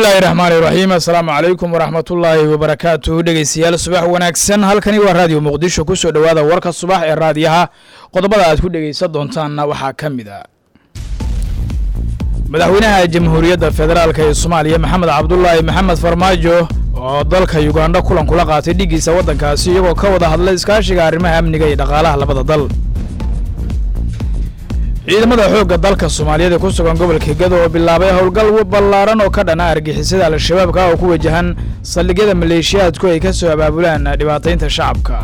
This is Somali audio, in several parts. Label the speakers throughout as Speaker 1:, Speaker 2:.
Speaker 1: bismillaahi raxmaani raxiim assalaamu calaykum waraxmatullaahi wabarakaatuhu dhegeystayaal subax wanaagsan halkani waa raadiyo muqdisho kusoo dhowaada warka subax ee raadiyaha qodobada aad ku dhegeysan doontaanna waxaa ka mid a madaxweynaha jamhuuriyadda federaalk ee soomaaliya maxamed cabdulaahi maxamed farmaajo oo dalka yugandha kulan kula qaatay dhigiisa waddankaasi iyagoo ka wada hadlay iskaashiga arrimaha amniga iyo dhaqaalaha labada dal ciidamada xoogga dalka soomaaliyeed ee ku sugan gobolka gado oo bilaabay howlgal ballaaran oo ka dhana argixisada al-shabaabka oo ku wajahan saldhigyada maleeshiyaadku ay ka soo abaabulaan dhibaataynta shacabka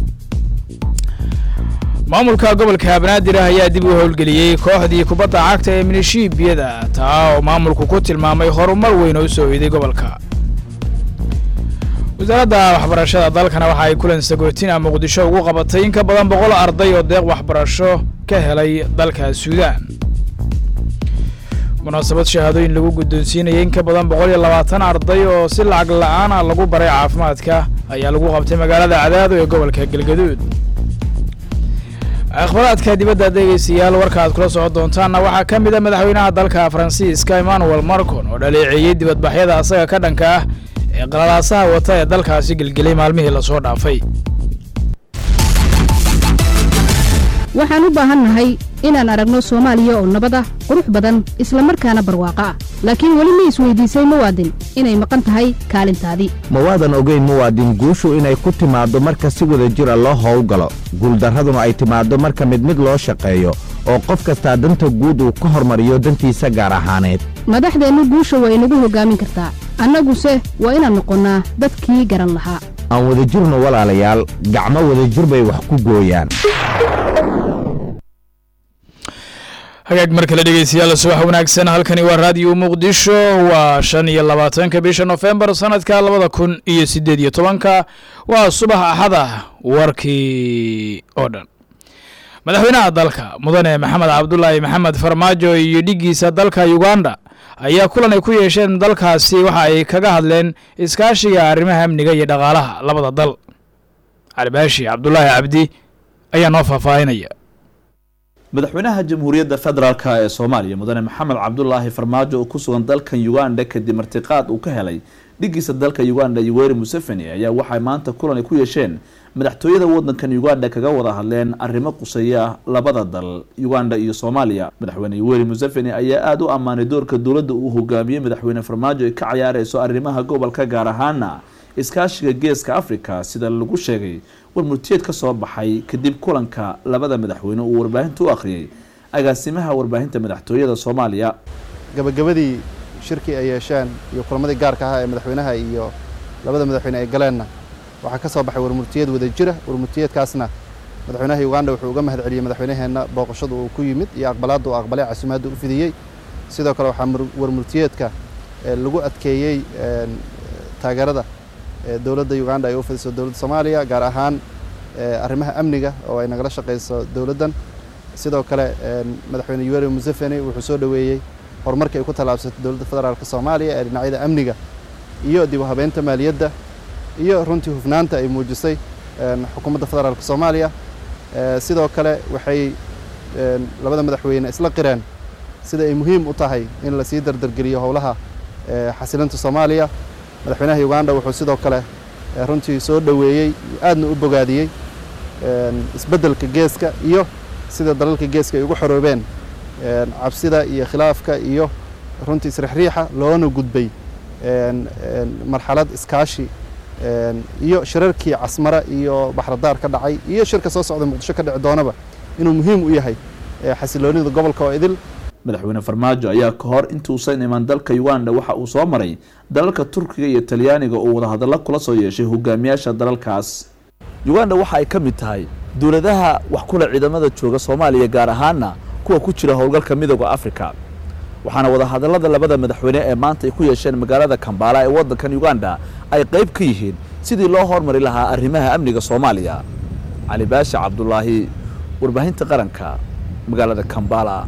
Speaker 1: maamulka gobolka banaadir ah ayaa dib u howlgeliyey kooxdii kubadda cagta ee minishiibiyada taa oo maamulku ku tilmaamay horumar weyn oo u soo iiday gobolka wasaaradda waxbarashada dalkana waxa ay kulan sagootina muqdisho ugu qabatay in ka badan boqol arday oo deeq waxbarasho ka helay dalka suudaan munaasabad shahaadooyin lagu guddoonsiinayay in ka badan boqol iyo labaatan arday oo si lacag la-aan ah lagu baray caafimaadka ayaa lagu qabtay magaalada cadaado ee gobolka galgaduud akhbaraadka dibadda dhegeystayaal warka aad kula socon doontaanna waxaa ka mid a madaxweynaha dalka faransiiska emmanuel marcon oo dhaleeceeyey dibadbaxyada asaga ka dhanka ah ee qalalaasaha wata ee dalkaasi gelgelay maalmihii lasoo dhaafay
Speaker 2: waxaan u baahannahay inaan aragno soomaaliya oo nabad ah qurux badan isla markaana barwaaqo ah laakiin weli ma isweydiisay muwaadin inay maqan tahay kaalintaadii
Speaker 3: mawaadan ogeyn muwaadin guushu inay ku timaaddo marka si wada jira loo howlgalo guuldarraduna ay timaaddo marka mid mid loo shaqeeyo oo qof kastaa danta guud uu ka hormariyo dantiisa gaar ahaaneed
Speaker 2: madaxdeennu guusha waa inagu hoggaamin kartaa annaguse waa inaan noqonnaa dadkii garan lahaa
Speaker 3: aan wadajirno walaalayaal gacmo wadajir bay wax ku gooyaan
Speaker 1: hagaag mar kale dhegeystayaal subax wanaagsan halkani waa raadiyo muqdisho waa shan iyo labaatanka bisha nofembar sanadka labada kun iyo siddeed iyo tobanka waa subax axada warkii oo dhan madaxweynaha dalka mudane maxamed cabdulaahi maxamed farmaajo iyo dhigiisa dalka uganda ayaa kulan ay ku yeesheen dalkaasi waxa ay kaga hadleen iskaashiga arrimaha amniga iyo dhaqaalaha labada dal calibaashi cabdulaahi cabdi ayaa noo faahfaahinaya
Speaker 4: madaxweynaha jamhuuriyadda federaalk ee soomaaliya mudane maxamed cabdulaahi farmaajo oo ku sugan dalkan uganda kadib martiqaad uu ka helay dhigiisa dalka uganda yoweri museveni ayaa waxay maanta kulan ay ku yeesheen madaxtooyada wadankan uganda kaga wada hadleen arrimo quseeya labada dal uganda iyo soomaaliya madaxweyne yoweri museveni ayaa aada u ammaanay doorka dowladda uu hogaamiyey madaxweyne farmaajo ay ka cayaareyso arrimaha gobolka gaar ahaana iskaashiga geeska africa sida lagu sheegay war murtiyeed ka soo baxay kadib kulanka labada madaxweyne uu warbaahinta u akhriyay agaasimaha warbaahinta madaxtooyada soomaaliya
Speaker 5: gabagabadii shirkii ay yeesheen iyo kulamadii gaarka ahaa ee madaxweynaha iyo labada madaxweyne ay galeenna waxaa ka soo baxay warmurtiyeed wada jira warmurtiyeedkaasna madaxweynaha uganda wuxuu uga mahad celiyey madaxweynaheenna booqashada uu ku yimid iyo aqbalaadda uu aqbalay casumaadda u fidiyey sidoo kale waxaa warmurtiyeedka lagu adkeeyey taageerada dowladda uganda ay u fidiso dowladda soomaaliya gaar ahaan arrimaha amniga oo ay nagala shaqayso dowladdan sidoo kale madaxweyne yoweri museveni wuxuu soo dhoweeyey horumarkii ay ku tallaabsatay dowladda federaalka soomaaliya ee dhinacyada amniga iyo dib u habeynta maaliyadda iyo runtii hufnaanta ay muujisay xukuumadda federaalka soomaaliya sidoo kale waxay labada madaxweyne isla qireen sida ay muhiim u tahay in lasii dardargeliyo howlaha xasilinta soomaaliya madaxweynaha uganda wuxuu sidoo kale runtii soo dhoweeyey aadna u bogaadiyey isbeddelka geeska iyo sida dalalka geeska ay ugu xoroobeen cabsida iyo khilaafka iyo runtii isrixriixa loona gudbay marxalad iskaashi iyo shirarkii casmara iyo baxradaar ka dhacay iyo shirka soo socda muqdisho ka dhici doonaba inuu muhiim u yahay xasiloonida gobolka oo idil
Speaker 4: madaxweyne farmaajo ayaa ka hor intuusan imaan dalka uganda waxa uu soo maray dalalka turkiga iyo talyaaniga oo wadahadallo kula soo yeeshay hogaamiyaasha dalalkaas uganda waxa ay ka mid tahay dowladaha wax kula ciidamada jooga soomaaliya gaar ahaana kuwa ku jira howlgalka midooda africa waxaana wadahadallada labada madaxweyne ee maanta ay ku yeesheen magaalada kambaala ee waddankan uganda ay qayb ka yihiin sidii loo hormari lahaa arrimaha amniga soomaaliya cali baashi cabdulaahi warbaahinta qaranka magaalada kambala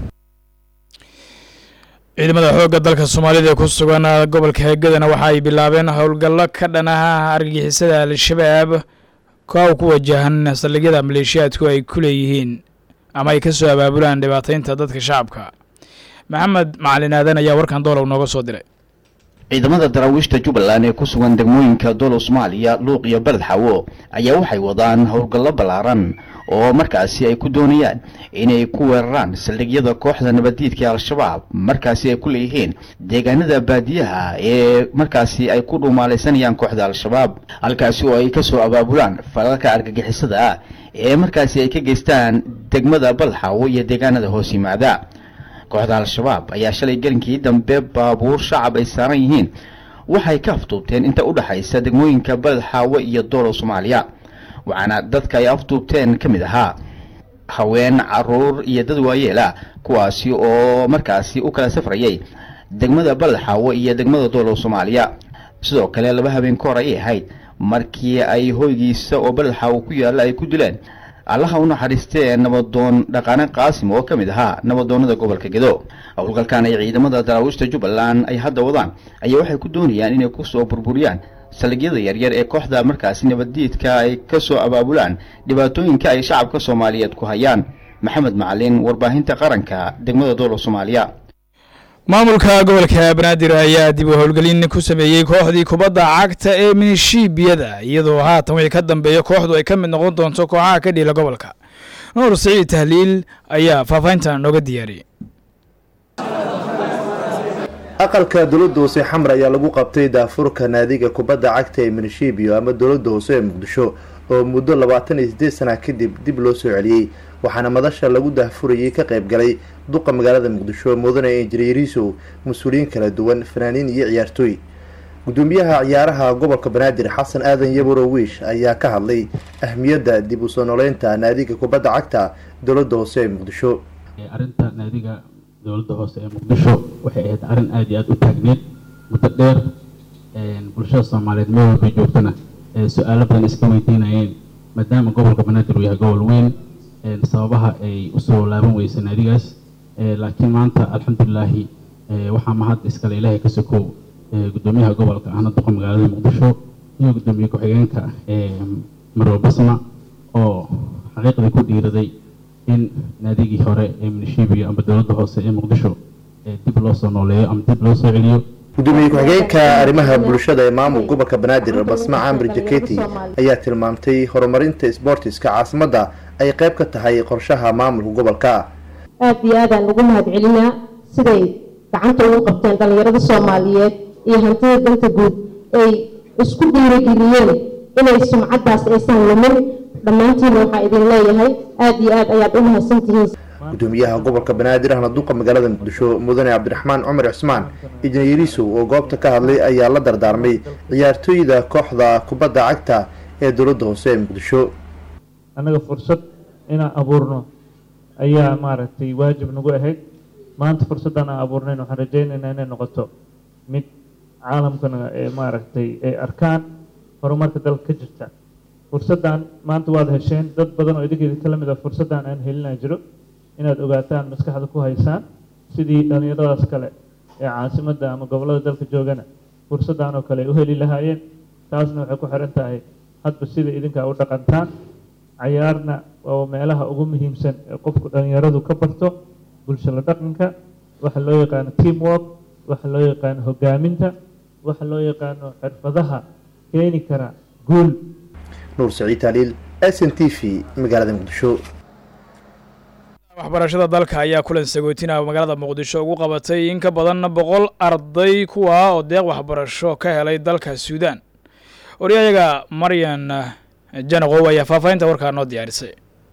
Speaker 1: ciidamada xoogga dalka soomaalida ee ku sugan gobolka hegadana waxa ay bilaabeen howlgallo ka dhanaha argagixisada al-shabaab kow ku wajahan saldhigyada maleeshiyaadku ay ku leeyihiin ama ay ka soo abaabulaan dhibaataynta dadka shacabka maxamed macalin aadan ayaa warkan doolow nooga soo diray
Speaker 6: ciidamada daraawiishta jubbaland ee ku sugan degmooyinka dolo soomaaliya luuq iyo beled xawo ayaa waxay wadaan howlgallo ballaaran oo markaasi ay ku doonayaan inay ku weeraraan saldhigyada kooxda nabaddiidka al-shabaab markaasi ay ku leeyihiin deegaanada baadiyaha ee markaasi ay ku dhuumaalaysanayaan kooxda al-shabaab halkaasi oo ay kasoo abaabulaan falalka argagixisada ah ee markaasi ay ka geystaan degmada balxawo iyo deegaanada hoos yimaada kooxda al-shabaab ayaa shalay gelinkii dambe baabuur shacab ay saaran yihiin waxay ka afduubteen inta u dhexaysa degmooyinka beled xaawo iyo doolo soomaaliya waxaana dadka ay afduubteen ka mid ahaa haween caruur iyo dad waayeel ah kuwaasi oo markaasi u kala safrayay degmada beled xaawo iyo degmada doolo soomaaliya sidoo kale laba habeen ka hor ayay ahayd markii ay hoygiisa oo beled xaawo ku yaalla ay ku dileen allaha u naxariistee nabadoon dhaqaane qaasim oo ka mid ahaa nabadoonada gobolka gedo howlgalkan ay ciidamada daraawiishta jubbaland ay hadda wadaan ayaa waxay ku doonayaan inay kusoo burburiyaan saldhigyada yaryar ee kooxda markaasi nabaddiidka ay kasoo abaabulaan dhibaatooyinka ay shacabka soomaaliyeed ku hayaan maxamed macalin warbaahinta qaranka degmada doolo soomaaliya
Speaker 1: maamulka gobolka banaadir ayaa dib u howlgelin ku sameeyey kooxdii kubadda cagta ee minishiibiyada iyadoo haatan wixii ka dambeeya kooxdu ay ka mid noqon doonto kooxaha ka dhiila gobolka nuur siciid tahliil ayaa faahfaahintan nooga diyaariyey
Speaker 7: aqalka dowladda hoose xamar ayaa lagu qabtay daafurka naadiga kubadda cagta ee minishibiyo ama dowladda hoose ee muqdisho oo muddo labaatan iyo sideed sana kadib dib loo soo celiyey waxaana madasha lagu daahfurayay ka qayb galay duqa magaalada muqdisho mudane injineeriisow mas-uuliyiin kala duwan fanaaniin iyo ciyaartooy gudoomiyaha ciyaaraha gobolka banaadir xasan aadan yaburo wiish ayaa ka hadlay ahmiyadda dib u soo noleynta naadiga kubadda cagta dowladda hoose ee muqdisho
Speaker 8: arrinta naadiga dowladda hoose ee muqdisho waxay ahayd arrin aada iyo aada u taagneed muddo dheer bulshada soomaaliyeed meel walbay joogtana su-aalo badan iska weydiinayeen maadaama gobolka banaadir uu yahay gobol weyn sababaha ay usoo laaban weysay naadigaas laakiin maanta alxamdulilaahi waxaa mahad iskale ilaahay ka sokow gudoomiyaha gobolka ahna duqa magaalada muqdisho iyo gudoomiye ku-xigeenka marwo basma oo xaqiiqdii ku dhiiraday in naadigii hore ee minishibiyo ama dowladda hoose ee muqdisho dib loo soo nooleeyo ama dib loo soo celiyo
Speaker 7: gudoomiye ku-xigeenka arrimaha bulshada ee maamul gobolka banaadir basma camri jaketi ayaa tilmaamtay horumarinta sboortiska caasimadda ay qayb ka tahay qorshaha maamulka gobolka
Speaker 9: aada iyo aadaan ugu mahad celinaa siday gacanta ugu qabteen dhallinyarada soomaaliyeed iyo hantida danta guud ay isku dhiirigeliyeen inay sumcaddaas aysan lumin dhammaantiina waxaa idin leeyahay aada iyo aad ayaad u mahadsantihiin
Speaker 7: gudoomiyaha gobolka banaadir ahna duqa magaalada muqdisho mudane cabdiraxmaan cumar cismaan injineeriisow oo goobta ka hadlay ayaa la dardaarmay ciyaartooyda kooxda kubadda cagta ee dowladda hoose ee muqdisho
Speaker 10: annaga fursad inaan abuurno ayaa maaragtay waajib nagu ahayd maanta fursaddan aan abuurnayn waxaan rajaynaynaa inay noqoto mid caalamkana ee maaragtay ay arkaan horumarka dalka ka jirta fursaddan maanta waad hesheen dad badan oo idinkeeda ka lamid a fursaddan aan helinaa jiro inaad ogaataan maskaxda ku haysaan sidii dhallinyaradaas kale ee caasimadda ama gobollada dalka joogana fursaddan oo kale ay u heli lahaayeen taasna waxay ku xiran tahay hadba sida idinka u dhaqantaan cayaarna waa meelaha ugu muhiimsan ee qofku dhallinyaradu ka barto bulsho la dhaqanka waxa loo yaqaano team work waxa loo yaqaano hogaaminta waxa loo yaqaano xirfadaha keeni kara guul
Speaker 7: nuur saciid taaliil s n t v magaalada muqdisho
Speaker 1: waxbarashada dalka ayaa kulan sagootina magaalada muqdisho ugu qabatay in ka badan boqol arday kuwa oo deeq waxbarasho ka helay dalka suudaan waryayaga maryan janaqow ayaa faahfaahinta warkaa noo diyaarisay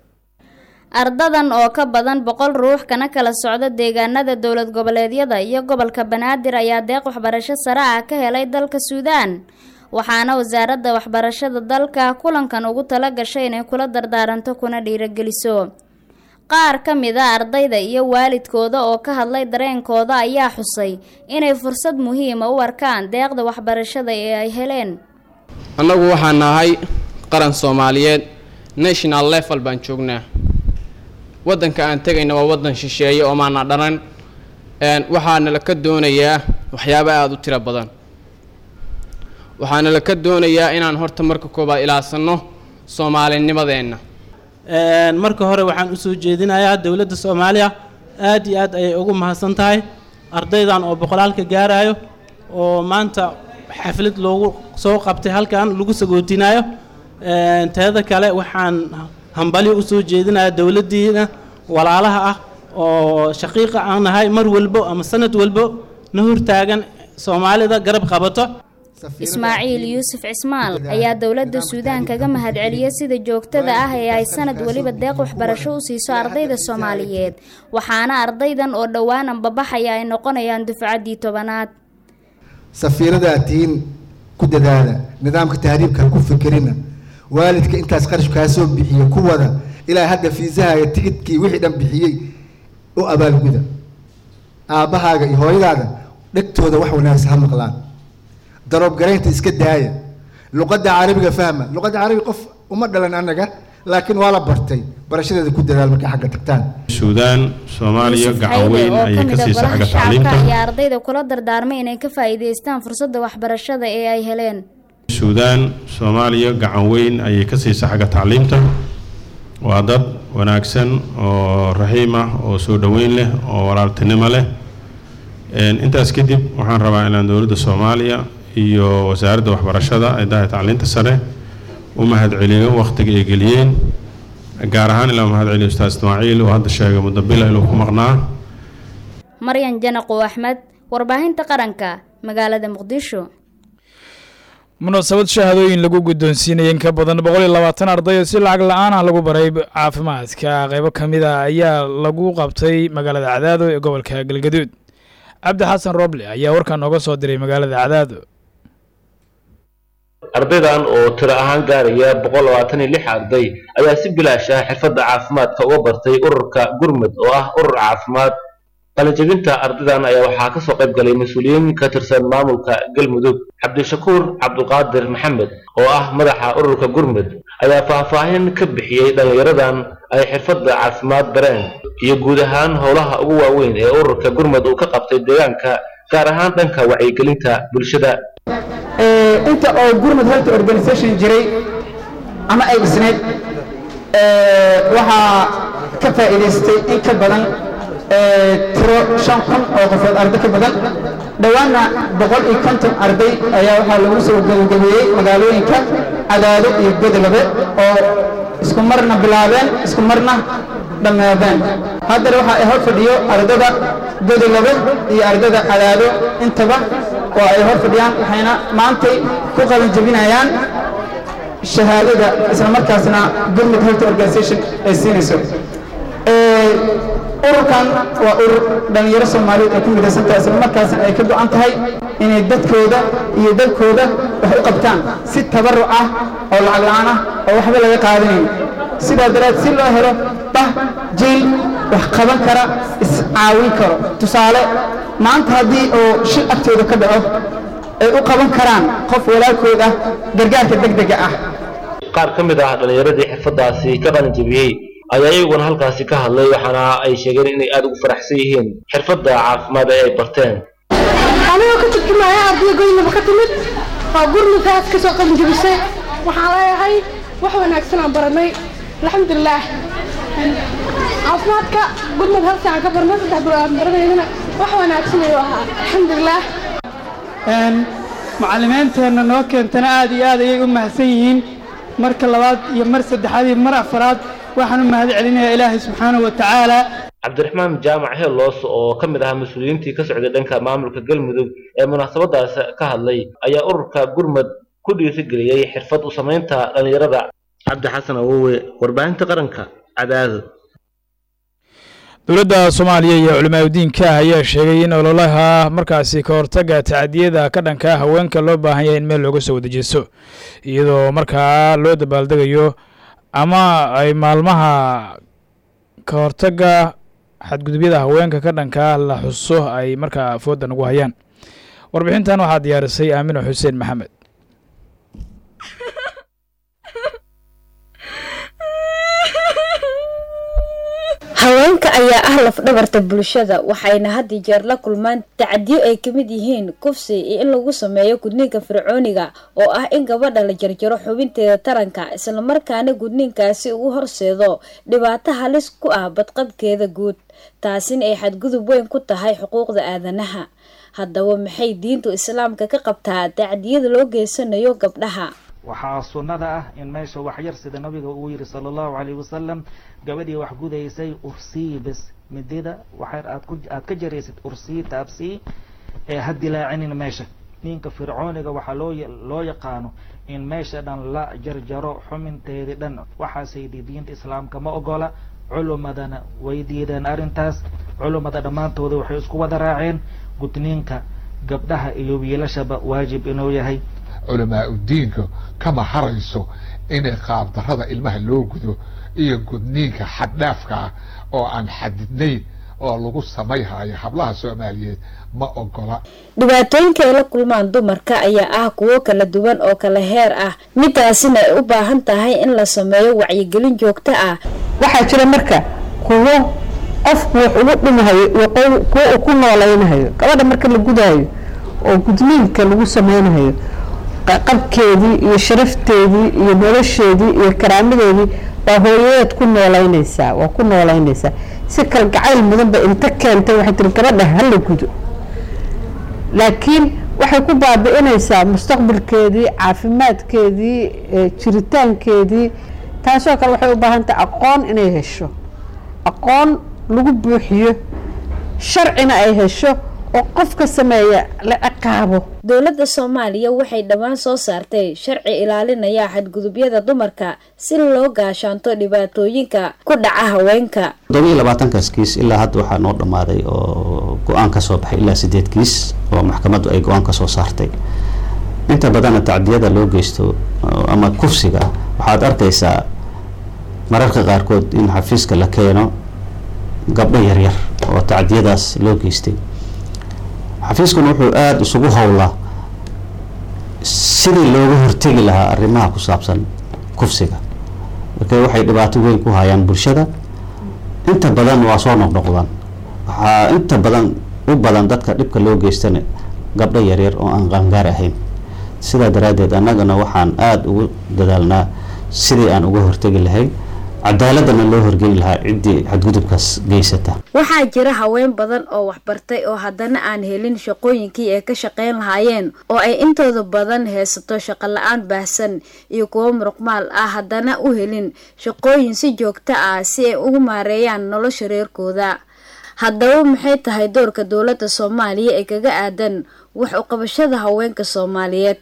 Speaker 11: ardadan oo ka badan boqol ruux kana kala socda deegaanada dowlad goboleedyada iyo gobolka banaadir ayaa deeq waxbarasho sare ah ka helay dalka suudaan waxaana wasaaradda waxbarashada dalka kulankan ugu tala gashay inay kula dardaaranto kuna dhiirogeliso qaar ka mid a ardayda iyo waalidkooda oo ka hadlay dareenkooda ayaa xusay inay fursad muhiima u arkaan deeqda waxbarashada ee ay heleen
Speaker 12: annagu waxaan nahay qaran soomaaliyeed national level baan joognaa waddanka aan tegayna waa waddan shisheeye oo maana dhanan waxaana la ka doonayaa waxyaabo aada u tiro badan waxaana la ka doonayaa inaan horta marka koobaad ilaasano soomaalinimadeenna
Speaker 13: marka hore waxaan usoo jeedinayaa dowladda soomaaliya aad iyo aad ayay ugu mahadsan tahay ardaydan oo boqolaalka gaarayo oo maanta xaflad loogu soo qabtay halkan lagu sagootinayo teeda kale waxaan hambalyo u soo jeedinayaa dowladdiina walaalaha ah oo shaqiiqa aan nahay mar walbo ama sanad walbo na hortaagan soomaalida garab qabato
Speaker 11: ismaaciil yuusuf cismaal ayaa dowladda suudaan kaga mahadceliyey sida joogtada ah ee ay sanad weliba deeq waxbarasho u siiso ardayda soomaaliyeed waxaana ardaydan oo dhowaan ambabaxaya ay noqonayaan dufcaddii tobanaad
Speaker 14: safiirada tihiin ku dadaala nidaamka tahriibka ku fikirina waalidka intaas qarash kaa soo bixiye ku wada ilaa hadda fiisahaaga tigidkii wixii dhan bixiyey u abaalguda aabbahaaga iyo hooyadaada dhegtooda wax wanaagsan ha maqlaan daroobgaraynta iska daaya luqadda carabiga fahma luqadda carabiga qof uma dhalan annaga laakiin waa la bartay barashadeeda ku dadaal markay xagga tagtaan
Speaker 15: suudaan soomaaliya gacan weyn
Speaker 11: oo
Speaker 15: ayay
Speaker 11: kamid
Speaker 15: ka
Speaker 11: a
Speaker 15: siisa
Speaker 11: golaha
Speaker 15: xagga
Speaker 11: shacabka
Speaker 15: tacliimta
Speaker 11: ayaa ardayda kula dardaarmay inay ka faa'iidaystaan fursadda waxbarashada ee ay heleen
Speaker 15: suudaan soomaaliya gacan weyn ayay ka siisa xagga tacliimta waa dad wanaagsan oo raxiim ah oo soo dhoweyn leh oo walaaltinimo leh Een, intaas kadib waxaan rabaa inaan dowladda soomaaliya iyo wasaaradda waxbarashada ciidaha tacliinta sare u mahadceliyo wakhtiga ay geliyeen gaar ahaan ilaa mahadceliyo ustaas ismaaciil oo hadda sheegay mudabila inuu ku maqnaa
Speaker 11: maryan janaqo axmed warbaahinta qaranka magaalada muqdisho
Speaker 1: munaasabad shahaadooyin lagu guddoonsiinayay in ka badan boqol iyo labaatan arday oo si lacag la-aan ah lagu baray caafimaadka qaybo ka mid a ayaa lagu qabtay magaalada cadaado ee gobolka galgaduud cabdi xasan roble ayaa warkan nooga soo diray magaalada cadaado
Speaker 16: ardaydan oo tiro ahaan gaaraya boqol labaatan iyo lix arday ayaa si bilaash ah xirfadda caafimaadka uga bartay ururka gurmud oo ah urur caafimaad qalinjabinta ardaydan ayaa waxaa ka soo qayb galay mas-uuliyiin ka tirsan maamulka galmudug cabdishakuur cabduqaadir maxamed oo ah madaxa ururka gurmud ayaa faahfaahin ka bixiyey dhallinyaradan ay xirfadda caafimaad bareen iyo guud ahaan howlaha ugu waaweyn ee ururka gurmud uu ka qabtay deegaanka gaar ahaan dhanka wacyigelinta bulshada
Speaker 17: inta oo gurmud health organization jiray ama ay dhisneyd waxaa ka faa'iidaystay in ka badan tiro shan kun oo qofood arday ka badan dhowaanna boqol iyo konton arday ayaa waxaa lagu soo gebagabeeyey magaalooyinka cadaado iyo godolabe oo isku marna bilaabeen isku marna dhammaadeen haddana waxaa ay hor fadhiyo ardada godolabe iyo ardada cadaado intaba oo ay hor fadhiyaan waxayna maantay ku qalin jebinayaan shahaadada isla markaasna gurmud health organization ay siinayso ururkan waa urur dhallinyaro soomaaliyeed ay ku midaysan tahay isla markaasna ay ka go'an tahay inay dadkooda iyo dalkooda wax u qabtaan si tabaruc ah oo lacag la'aan ah oo waxba laga qaadanayn sidaa daraad si loo helo bah jiil wax qaban kara iscaawin karo tusaale maanta haddii oo shil agtooda ka dhaco ay u qaban karaan qof walaalkood ah gargaarka degdega ah
Speaker 16: qaar ka mid ah dhallinyaradii xirfaddaasi ka qalin jebiyey ayaa iyaguna halkaasi ka hadlay waxaana ay sheegeen inay aada ugu faraxsan yihiin xirfadda caafimaad ee ay barteen
Speaker 18: anigoo ka turjumaya ardayda goynaba ka timid oo gurmudkaas ka soo qalin jebisay waxaan leeyahay wax wanaagsan aan baranay alxamdulilaah caafimaadka gurmud halsi aan ka barnay saddex bilo aan baranaydana wax wanaagsan ayuu ahaa alxamdulilaah
Speaker 19: macallimiinteenna noo keentana aad iyo aad ayay u mahadsan yihiin marka labaad iyo mar saddexaad iyo mar afaraad waxaan u mahad celinayaa ilaahay subxaanahu wa tacaala
Speaker 16: cabdiraxmaan jaamac heeloos oo ka mid ahaa mas-uuliyiintii ka socday dhanka maamulka galmudug ee munaasabadaas ka hadlay ayaa ururka gurmud ku dhiirigeliyey xirfad u samaynta dhallinyarada cabdi xasan awowe warbaahinta qaranka cadaado
Speaker 1: dowladda soomaaliya iyo culimaadudiinka ayaa sheegay in ololaha markaasi ka hortaga tacadiyada ka dhanka haweenka loo baahan yahay in meel looga soo wadajeesto iyadoo markaa loo dabaaldegayo ama ay maalmaha ka hortaga xadgudubyada haweenka ka dhanka la xuso ay markaa fooda nagu hayaan warbixintan waxaa diyaarisay aamino xuseen maxamed
Speaker 20: haweenka ayaa ah lafdhabarta bulshada waxayna had iyo jeer la kulmaan tacadiyo ay kamid yihiin kufsi iyo in lagu sameeyo gudniinka fircooniga oo ah in gabadha la jarjaro xubinteeda taranka islamarkaana gudniinkaasi uu horseedo dhibaato halis ku ah badqabkeeda guud taasina ay xadgudub weyn ku tahay xuquuqda aadanaha haddaba maxay diintu islaamka ka qabtaa tacdiyada loo geysanayo gabdhaha
Speaker 21: waxaa sunnada ah in meesha waxyar sida nabiga uu yidhi sala allahu calayhi wasalam gabadhii wax gudaysay ursii bes midida waxyar aad ku aad ka jaraysid ursii taabsii ee ha dilaacinin meesha ninka fircooniga waxaa loo loo yaqaano in meesha dhan la jarjaro xuminteedii dhan waxaasaydi diinta islaamka ma ogola culumadana way diideen arrintaas culumada dhammaantooda waxay isku wada raaceen gudniinka gabdhaha iyo wiilashaba waajib inuu yahay
Speaker 22: culamaa udiinka kama harayso inay qaabdarrada ilmaha loo gudo iyo gudniinka xaddhaafka ah oo aan xadidnayn oo lagu samayhayo hablaha soomaaliyeed ma ogola
Speaker 20: dhibaatooyinka ay la kulmaan dumarka ayaa ah kuwo kala duwan oo kala heer ah midaasina ay u baahan tahay in la sameeyo wacyigelin joogto ah
Speaker 23: waxaa jira marka kuwo qofku wax ugu dhimahayo iyo kuwo uu ku noolaynahayo gabadha marka la gudaayo oo gudniinka lagu sameynahayo qabkeedii iyo sharafteedii iyo nolosheedii iyo karaamadeedii baa hooyadeed ku noolaynaysaa waa ku noolaynaysaa si kalgacayl mudanba inta keentay waxay tiri gabadha hala gudo laakiin waxay ku baabi'inaysaa mustaqbalkeedii caafimaadkeedii jiritaankeedii taasoo kale waxay u baahan tahay aqoon inay hesho aqoon lagu buuxiyo sharcina ay hesho oo qofka sameeya la ciqaabo
Speaker 20: dowladda soomaaliya waxay dhowaan soo saartay sharci ilaalinaya xadgudubyada dumarka si loo gaashaanto dhibaatooyinka ku dhaca haweenka
Speaker 24: toddobiyo labaatankaas kiis ilaa hadda waxaa noo dhammaaday oo go-aan ka soo baxay ilaa sideed kiis oo maxkamaddu ay go-aan ka soo saartay inta badanna tacdiyada loo geysto ama kufsiga waxaad arkaysaa mararka qaarkood in xafiiska la keeno gabdho yaryar oo tacdiyadaas loo geystay xafiiskuna wuxuu aada isugu howlaa sidii looga hortegi lahaa arrimaha ku saabsan kufsiga marka waxay dhibaato weyn ku hayaan bulshada inta badan waa soo noqnoqdaan waxaa inta badan u badan dadka dhibka loo geystana gabdho yaryar oo aan qaangaar ahayn sidaa daraaddeed annagana waxaan aada ugu dadaalnaa sidii aan uga hortegi lahayn cadaaladana loo horgeli lahaa ciddii xadgudubkaas geysata
Speaker 20: waxaa jira haween badan oo waxbartay oo haddana aan helin shaqooyinkii ay ka shaqayn lahaayeen oo ay intooda badan haysato shaqo la-aan baahsan iyo kuwo muruqmaal ah haddana u helin shaqooyin si joogto ah si ay ugu maareeyaan nolosha reerkooda haddaba maxay tahay doorka dowladda soomaaliya ee kaga aadan wax u qabashada haweenka soomaaliyeed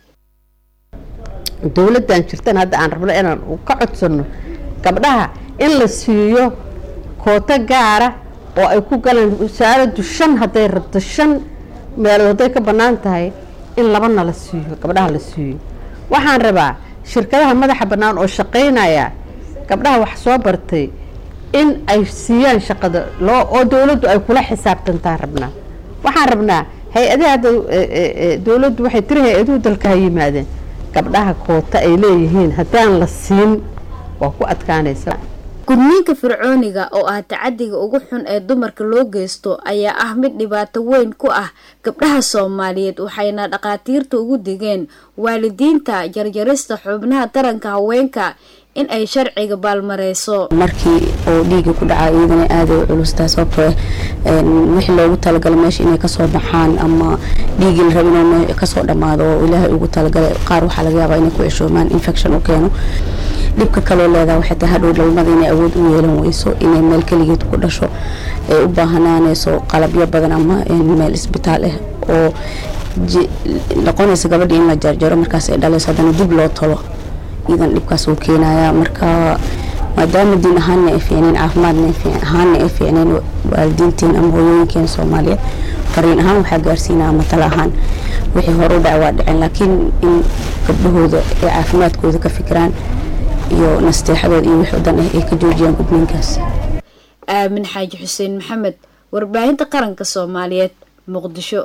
Speaker 23: dowladdan jirtan hadda aan rabno inaan ka codsano gabdhaha in la siiyo kooto gaara oo ay ku galaan wasaaraddu shan hadday rabto shan meelood hadday ka bannaan tahay in labana la siiyo gabdhaha la siiyo waxaan rabaa shirkadaha madaxa bannaan oo shaqaynaya gabdhaha wax soo bartay in ay siiyaan shaqada loo oo dowladdu ay kula xisaabtantaan rabnaa waxaan rabnaa hay-adaha hadda dowladdu waxay tiri hay-aduhu dalka ha yimaadeen gabdhaha koota ay leeyihiin haddaan la siin waa ku adkaanaysa
Speaker 20: gudniinka fircooniga oo ah tacadiga ugu xun ee dumarka loo geysto ayaa ah mid dhibaato weyn ku ah gabdhaha soomaaliyeed waxayna dhakhaatiirta ugu digeen waalidiinta jarjarista xubnaha taranka haweenka in ay sharciga baalmareyso
Speaker 25: markii oo dhiiga ku dhacaa iyadana aada u culustaa sababtoo wixii loogu talagalay meesha inay kasoo baxaan ama dhiigii la rabo inuu kasoo dhammaado oo ilaahay ugu talagalay qaar waxaa laga yaabaa inay ku ceshoomaan infection u keeno dhibka kaloo leedaha waxay tahay hadhow dhalmada inay awood u yeelan weyso inay meel keligeed ku dhasho ay u baahanaanayso qalabyo badan ama meel isbitaal ah oo noqonaysa gabadhii in la jarjaro markaas ay dhalayso haddana dib loo tolo iyadan dhibkaas uu keenaya marka maadaama diin ahaanna ay fiicneen caafimaadna ahaanna ay fiicneen waalidiinteen ama hooyooyinkeena soomaaliyeed fariin ahaan waxaa gaarsiinaa ama tala ahaan wixii hore u dhaca waa dhiceen laakiin in gabdhahooda ay caafimaadkooda ka fikiraan iyo nasteexadooda iyo wix wadan ah ay ka joojiyaan gudniinkaas
Speaker 20: aamin xaaji xuseen maxamed warbaahinta qaranka soomaaliyeed muqdisho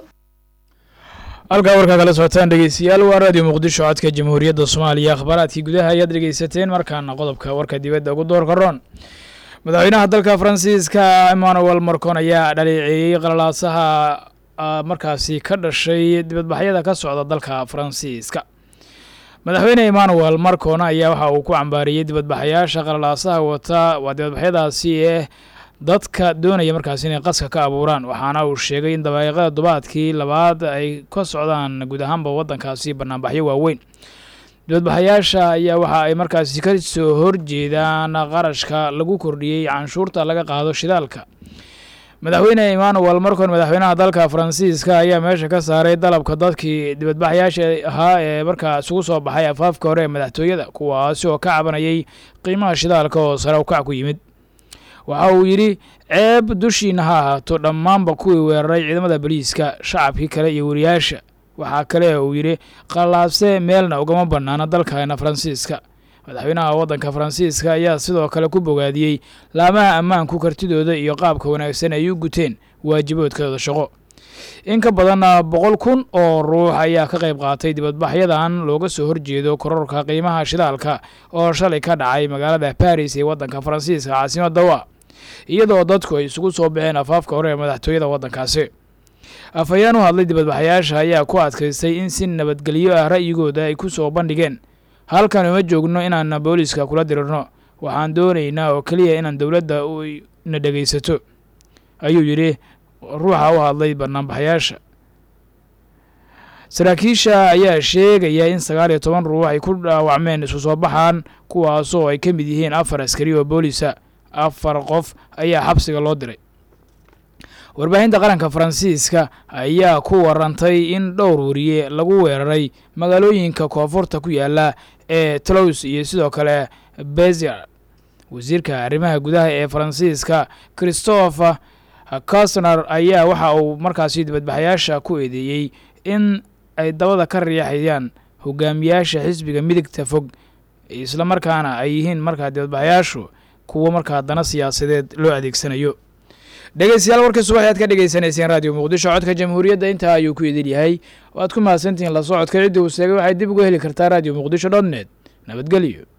Speaker 1: halkaa warkaa kala socotaan dhegeystayaal waa raadiyo muqdisho codka jamhuuriyadda soomaaliya akhbaaraadkii gudaha ayaad dhegeysateen markaana qodobka warka dibadda ugu doorka roon madaxweynaha dalka faransiiska emmanuel marcon ayaa dhaleeceeyey qalalaasaha markaasi ka dhashay dibadbaxyada ka socda dalka faransiiska madaxweyne emmanuel marcon ayaa waxa uu ku cambaariyey dibadbaxayaasha qalalaasaha wata waa dibadbaxyadaasi ee dadka doonaya markaasi inay qaska ka abuuraan waxaana uu sheegay in dabaayiqada dubaadkii labaad ay ka socdaan guud ahaanba waddankaasi banaanbaxyo waaweyn dibadbaxayaasha ayaa waxa ay markaasi ka soo horjeedaan qarashka lagu kordhiyey canshuurta laga qaado shidaalka madaxweyne emmanuel marcon madaxweynaha dalka faransiiska ayaa meesha ka saaray dalabka dadkii dibadbaxayaasha ahaa ee markaa isugu soo baxay afaafka hore ee madaxtooyada kuwaasi oo ka cabanayay qiimaha shidaalka oo sare ukac ku yimid waxa uu yidhi ceeb dushiina ha ahaato dhammaanba kuwii weeraray ciidamada boliiska shacabkii kale iyo wariyaasha waxaa kale uu yidhi qallaabse meelna ugama bannaana dalkana faransiiska madaxweynaha waddanka faransiiska ayaa sidoo kale ku bogaadiyey laamaha ammaanku kartidooda iyo qaabka wanaagsan ay u guteen waajiboodkooda shaqo in ka badan boqol kun oo ruux ayaa ka qayb qaatay dibadbaxyadan looga soo horjeedo kororka qiimaha shidaalka oo shalay ka dhacay magaalada baris ee waddanka faransiiska caasimada wa iyadoo dadku ay isugu soo baxeen afaafka hore ee madaxtooyada waddankaasi afhayeen u hadlay dibadbaxayaasha ayaa ku adkaystay in si nabadgelyo ah ra'yigooda ay ku soo bandhigeen halkan uma joogno inaan booliiska kula dirirno waxaan doonaynaa oo keliya inaan dowladda na dhegaysato ayuu yidhi ruuxa u hadlay banaanbaxayaasha saraakiisha ayaa sheegaya in sagaal iyo toban ruux ay ku dhaawacmeen isku soo baxaan kuwaasoo ay ka mid yihiin afar askari oo booliisa afar qof ayaa xabsiga loo diray warbaahinta qaranka faransiiska ayaa ku warantay in dhowr wariye lagu weeraray magaalooyinka koonfurta ku yaala ee tolows iyo sidoo kale bezier wasiirka arrimaha gudaha ee faransiiska christopher cosner ayaa waxa uu markaasi dibadbaxayaasha ku eedeeyey in ay dabada ka riixayaan hogaamiyaasha xisbiga midigta fog islamarkaana ay yihiin markaa dibadbaxayaashu kuwo markaa dana siyaasadeed loo adeegsanayo dhegeystayaal warkii subax aad ka dhegeysanayseen raadiyo muqdisho codka jamhuuriyadda intaa ayuu ku idin yahay waad ku mahadsantihiin la socodka ciddii uu sheegay waxay dib uga heli kartaa raadiyo muqdisho dot net nabadgelyo